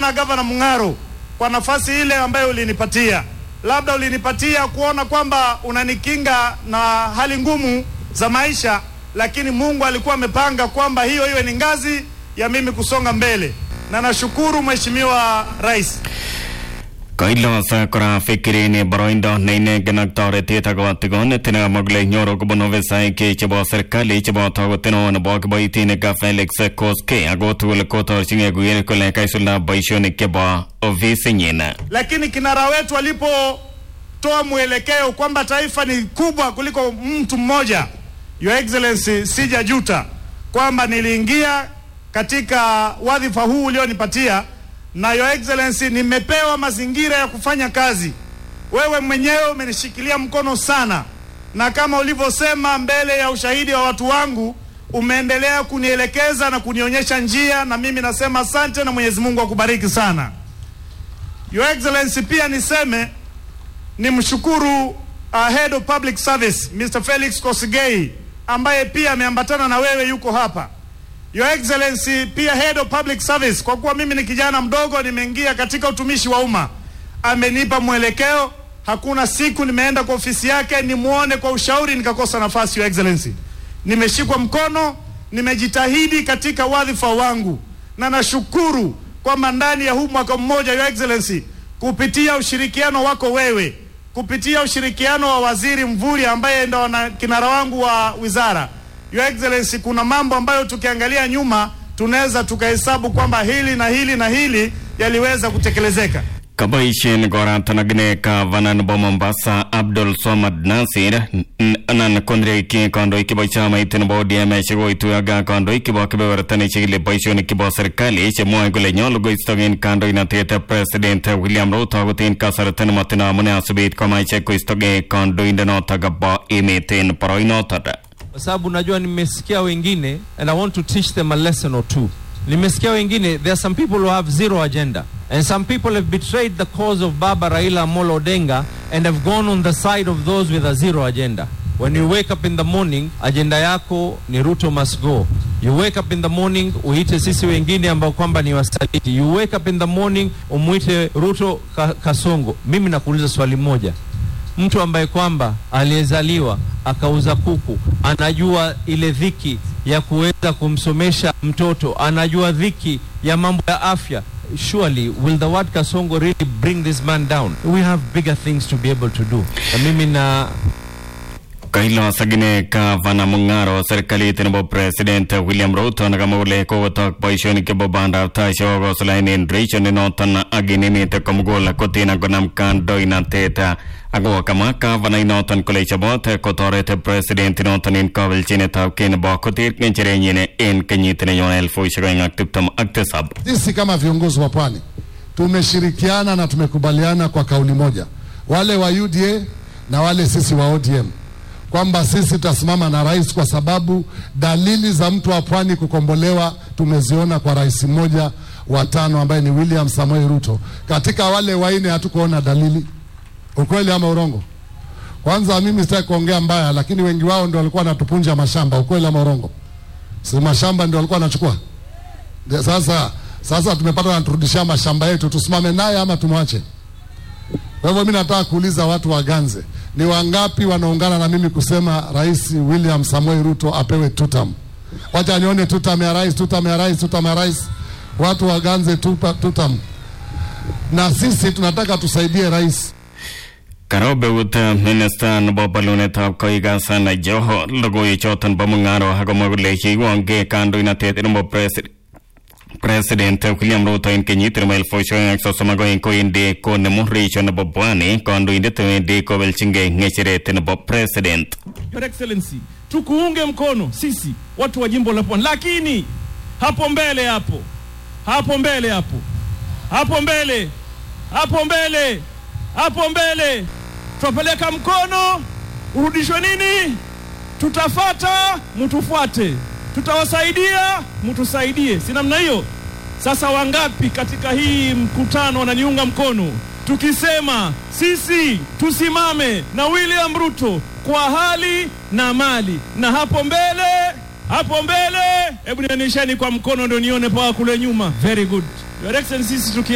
sana Gavana Mung'aro kwa nafasi ile ambayo ulinipatia. Labda ulinipatia kuona kwamba unanikinga na hali ngumu za maisha, lakini Mungu alikuwa amepanga kwamba hiyo iwe ni ngazi ya mimi kusonga mbele, na nashukuru Mheshimiwa Rais. Kailosa kora fikirini boroindo neinegen ak toretet akobo tigonet mogule nyoru kobun ofisaek chebo serikali chebo togunet nebo kiboitinik Felix Koskei ako tugul kotorchingei kuker kole kaisulda boisionik chebo ofisinyin. lakini kinara wetu alipotoa mwelekeo kwamba taifa ni kubwa kuliko mtu mmoja, Your Excellency, sijajuta kwamba niliingia katika wadhifa huu ulionipatia, na Your Excellency, nimepewa mazingira ya kufanya kazi. Wewe mwenyewe umenishikilia mkono sana, na kama ulivyosema mbele ya ushahidi wa watu wangu, umeendelea kunielekeza na kunionyesha njia, na mimi nasema asante na Mwenyezi Mungu akubariki sana. Your Excellency, pia niseme nimshukuru uh, Head of Public Service Mr. Felix Kosigei ambaye pia ameambatana na wewe yuko hapa. Your Excellency, pia Head of Public Service, kwa kuwa mimi ni kijana mdogo nimeingia katika utumishi wa umma, amenipa mwelekeo. Hakuna siku nimeenda kwa ofisi yake nimuone kwa ushauri nikakosa nafasi. Your Excellency, nimeshikwa mkono, nimejitahidi katika wadhifa wangu, na nashukuru kwamba ndani ya huu mwaka mmoja, Your Excellency, kupitia ushirikiano wako wewe, kupitia ushirikiano wa Waziri Mvurya ambaye ndo na kinara wangu wa wizara, Your Excellency, kuna mambo ambayo tukiangalia nyuma tunaweza tukahesabu kwamba hili na hili na hili yaliweza kutekelezeka. Kaboisien koratanagine gavana nebo Mombasa Abdul Somad Nasir n- anan kondreki kandoik chebo chamait nebo ODM chekoituyo ak kandoik chebo kebeberta nechikili boisionik chebo serikali chemwoe kole nyolu koistogen kandoinatet president William Ruto akot en kasarta nemotindo amune asubit koma ichek koistoge kandoindenotok bo emet en boroinoton kwa sababu najua nimesikia wengine and I want to teach them a lesson or two. Nimesikia wengine, there are some people who have zero agenda and some people have betrayed the cause of Baba Raila Amolo Odinga and have gone on the side of those with a zero agenda. When you wake up in the morning, agenda yako ni Ruto must go. You wake up in the morning, uite sisi wengine ambao kwamba ni wasaliti. You wake up in the morning, umwite Ruto ka, Kasongo. Mimi nakuuliza swali moja mtu ambaye kwamba aliyezaliwa akauza kuku anajua ile dhiki ya kuweza kumsomesha mtoto, anajua dhiki ya mambo ya afya. Surely will the word Kasongo really bring this man down? We have bigger things to be able to do. Na mimi na kailosakine gavana Mung'aro serikalit nebo president William Ruto nekamwa kole kokotok boisionik chebo bandab tai chekokosulaen en region inoton ak en emet komugul kotin konam kandoinatet ako kamwa gavana inoton kole chobot kotoret president inoton en kabelchinetab kei nebo koter ng'echerenyin en kenyit nenyone elfusiek oeng ak tiptem ak tisab Sisi kama viongozi wa pwani tumeshirikiana na tumekubaliana kwa kauli moja, wale wa UDA na wale sisi wa ODM, kwamba sisi tutasimama na rais, kwa sababu dalili za mtu wa pwani kukombolewa tumeziona kwa rais mmoja wa tano ambaye ni William Samoei Ruto. Katika wale waine hatukuona dalili. Ukweli ama urongo? Kwanza mimi sitaki kuongea mbaya, lakini wengi wao ndio walikuwa wanatupunja mashamba. Ukweli ama urongo? Si mashamba ndio walikuwa wanachukua De- Sasa sasa tumepata wanaturudishia mashamba yetu, tusimame naye ama tumwache? Kwa hivyo mimi nataka kuuliza watu wa Ganze, ni wangapi wanaungana na mimi kusema Rais William Samoei Ruto apewe tutam? Wacha nione tutam ya rais, tutam ya rais, tutam ya rais. Watu wa Ganze tupa, tutam. Na sisi tunataka tusaidie rais. Karobeut minista nebo bolunetab koik Hassan Joho logoiwechoton bo mung'aro akomwa kole kiwonge kandoinatet nebo presi- President William Ruto en kenyit nebo elfusiek oeng ak sosom ak oeng kowendi konemu region nebo Pwani kandoindet wendi kobelchingei ng'echeret nebo president. Your Excellency, tukuunge mkono sisi watu wa jimbo la Pwani, lakini hapo mbele, hapo hapo mbele, hapo hapo mbele, hapo mbele, hapo mbele, tutapeleka mkono urudishwe nini? Tutafata, mtufuate, tutawasaidia, mtusaidie, si namna hiyo? Sasa wangapi katika hii mkutano wananiunga mkono tukisema sisi tusimame na William Ruto kwa hali na mali, na hapo mbele, hapo mbele, hebu nionyesheni kwa mkono ndio nione paa kule nyuma. Very good, Your Excellency, sisi tuki